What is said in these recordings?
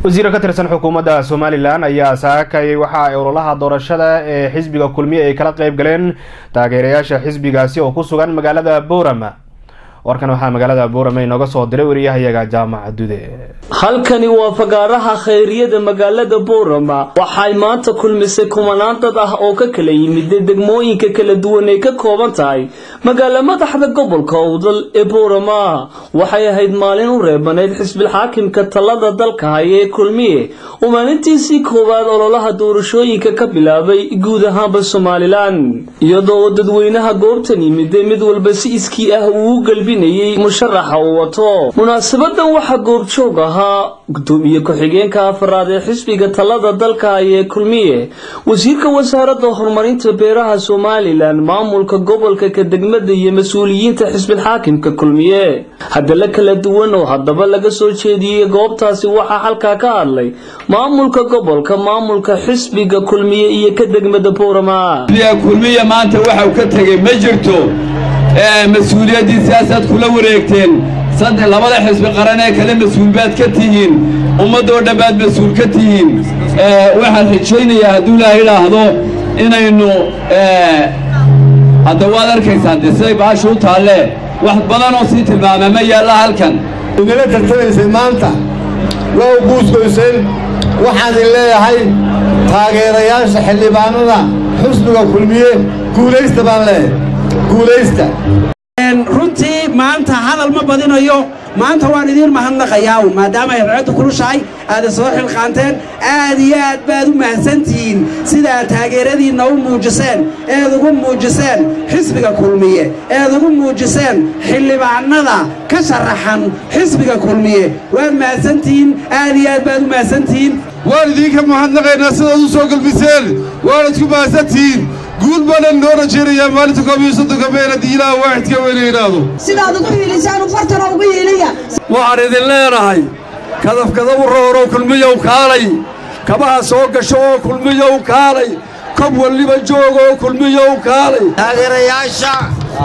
wasiiro ka tirsan xukuumadda somalilan ayaa saakay waxa ay ololaha doorashada ee xisbiga kulmiye ay kala qeyb galeen taageerayaasha xisbigaasi oo ku sugan magaalada boorama warkan waxaa magaalada boorama inooga soo diray wariyahayaga jaamaca dude halkani waa fagaaraha khayriyada magaalada boorama waxay maanta kulmisay kumanaan dad ah oo ka kala yimid degmooyinka kala duwan ay ka kooban tahay magaala madaxda gobolka owdal ee boorama waxay ahayd maalin u reebanayd xisbilxaakimka talada dalka haya ee kulmiye oo maalintiisii koowaad ololaha doorashooyinka ka bilaabay guud ahaanba somalilan iyadoo dadweynaha goobtan yimide mid walba si iskii ah uu u galbinayay musharaxa uu wato munaasabadan waxaa goobjoog ahaa gudoomiye ku-xigeenka afaraad ee xisbiga talada dalka haya ee kulmiye wasiirka wasaaradda horumarinta beeraha somalilan maamulka gobolka ka degmada iyo mas-uuliyiinta xisbilxaakimka kulmiye hadalla kala duwan oo haddaba laga soo jeediyey goobtaasi waxaa halkaa ka hadlay maamulka gobolka maamulka xisbiga kulmiye iyo ka degmada boorama kulmiye maanta waxa uu ka tegey ma jirto mas-uuliyaddii siyaasaad kula wareegteen saddex labada xisbi qaran ee kale mas-uul baad ka tihiin ummaddoo dhan baad mas-uul ka tihiin waxaan rajaynayaa hadduu ilaaha idhaahdo inaynu hadda waad arkaysaan dee siday baasha u taallee wax badanoo sii tilmaama ma yaalla halkan idinla tartamaysay maanta waa u guusgoyseen waxaan idin leeyahay taageerayaasha xildhibaanada xusbiga kulmiye guulaysta baan leeyahay guulaysta runtii maanta hadal ma badinayo maanta waan idiin mahadnaqayaa maadaama ay racaddu kulushahay aada soo xilqaanteen aad iyo aad baad u mahadsantihiin sidaad taageeradiinna u muujiseen eed ugu muujiseen xisbiga kulmiye eed ugu muujiseen xildhibaanada ka sharaxan xisbiga kulmiye waad mahadsantihiin aad iyo aad baad u mahadsantihiin waan idiinka mahadnaqaynaa sidaad u soo galbiseen waanad ku mahadsantihiin guud baanaan noo rajaynayaa maalinta koob iyo soddonka meel haddii ilaah waaxidka weyna yidhaahdo sidaad ugu hiilisaan fartana ugu hiiliya waxaan idin leenahay kadafkadabu roorow kulmiyow kaalay kabaha soo gasho oo kulmiyow kaalay kob walliba joog oo kulmiyow kaalay taageerayaasha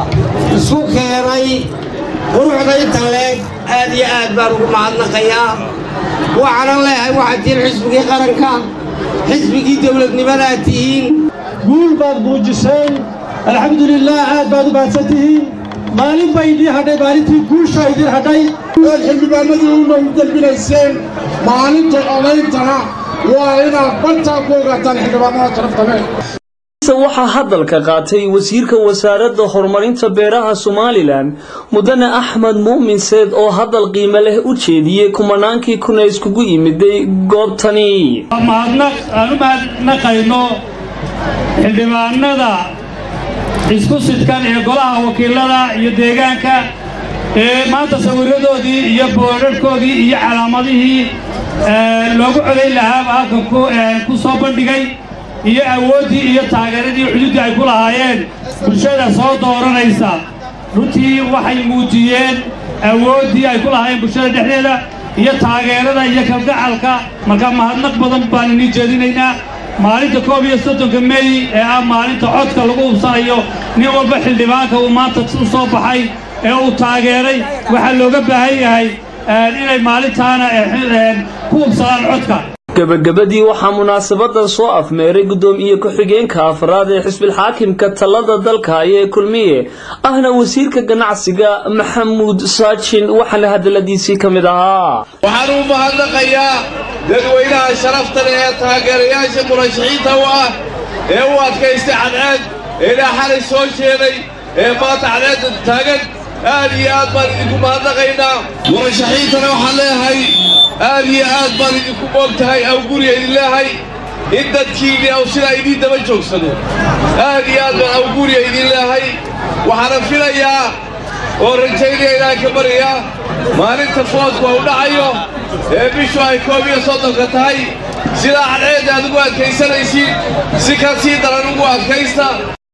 isu keenay quruxda inta leeg aad iyo aad baan ugu mahadnaqayaa waxaanan leeyahay waxaad tihiin xisbigii qaranka xisbigii dawladnimadaad tihiin guul baad muujiseen alxamdulilaah aad baad u mahadsan tihiin maalin bay idiin hadhay maalintii guusha idiin hadhay ood xildhibaanadii una u dalbinayseen maalinta odayntana waa inaad baltaa ku ogaataan xildhibaanada sharaftamee waxaa hadalka qaatay wasiirka wasaaradda horumarinta beeraha somalilan mudane axmed muumin seed oo hadal qiimo leh u jeediyey kumanaankii kuna iskugu yimiday goobtani mahadnaq aan u mahadnaqayno xildhibaanada isku sidkan ee golaha wakiilada iyo deegaanka ee maanta sawirradoodii iyo boodharhkoodii iyo calaamadihii loogu codayn lahaaba halkan ku soo bandhigay iyo awooddii iyo taageeradii xuduuddii ay ku lahaayeen bulshada soo dooranaysa runtii waxay muujiyeen awooddii ay ku lahaayeen bulshada dhexdeeda iyo taageerada iyo kalgacalka marka mahadnaq badan baan inii jeedinaynaa maalinta koob iyo soddonka mey ee ah maalinta codka lagu hubsanayo nin walba xildhibaanka uu maanta u soo baxay ee uu taageeray waxaa looga baahan yahay inay maalintaana ku hubsadaan codka gabagabadii waxaa munaasabadan soo afmeeray gudoomiye ku-xigeenka afraad ee xisbilxaakimka talada dalka haya ee kulmiye ahna wasiirka ganacsiga maxamuud saajin waxaana hadaladiisii ka mid ahaa waxaan u mahadnaqayaa dadweynaha sharafta leh ee taageerayaasha murashaxiinta u ah ee u adkaystay cadceed ee ilaa xalay soo jeeday ee maanta cadceedda taagan aad iyo aad baan idinku mahadnaqaynaa murashaxiintana waxaan leeyahay aad iyo aad baan idinku moog tahay aw guriga idin leehay in dadkiinni aw sidaa idiin daba joogsado aad iyo aad baan aw guriga idin leehay waxaana filayaa oo rajaynaya inaan ka baryaa maalinta foodku u dhacayo ee bishu ay koob iyo soddonka tahay sidaa cadceedda aad ugu adkaysanaysiin si ka sii daran ugu adkaysta